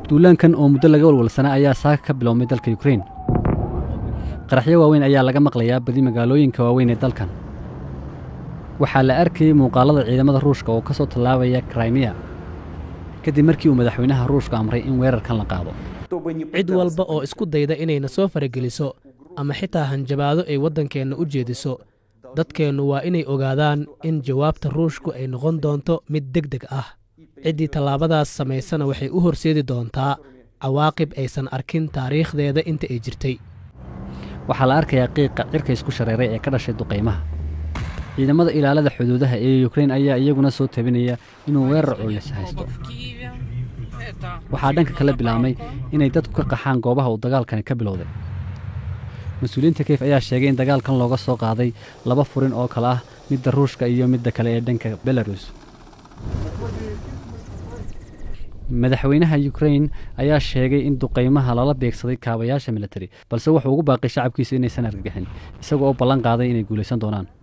duulaankan oo muddo laga walwalsanaa ayaa saaka ka biloomay dalka yukrain qaraxyo waaweyn ayaa laga maqlayaa badi magaalooyinka waaweyn ee dalkan waxaa la arkayey muuqaalada ciidamada ruushka oo ka soo tallaabaya krimiya kadib markii uu madaxweynaha ruushka amray in weerarkan la qaado cid walba oo isku dayda inayna soo farageliso ama xitaa hanjabaado ay waddankeenna u jeediso dadkeennu waa inay ogaadaan in jawaabta ruushku ay noqon doonto mid deg deg ah ciddii tallaabadaas samaysana waxay u horseedi doontaa cawaaqib aysan arkin taariikhdeeda inta ay jirtay waxaa la arkayaa qiiqa cirka isku shareeray ee ka dhashay duqaymaha ciidamada ilaalada xuduudaha ee yukrain ayaa iyaguna soo tabinaya inuu weerar culus haysto waxaa dhanka kala bilaabmay inay dadku ka qaxaan goobaha uu dagaalkani ka bilowday mas-uuliyiinta keyf ayaa sheegay in dagaalkan looga soo qaaday laba furin oo kale ah midda ruushka iyo midda kale ee dhanka belarus madaxweynaha yukrain ayaa sheegay in duqaymaha lala beegsaday kaabayaasha militari balse wuxuu ugu baaqay shacabkiisa inaysan argagixin isagoo oo ballan qaaday inay guulaysan doonaan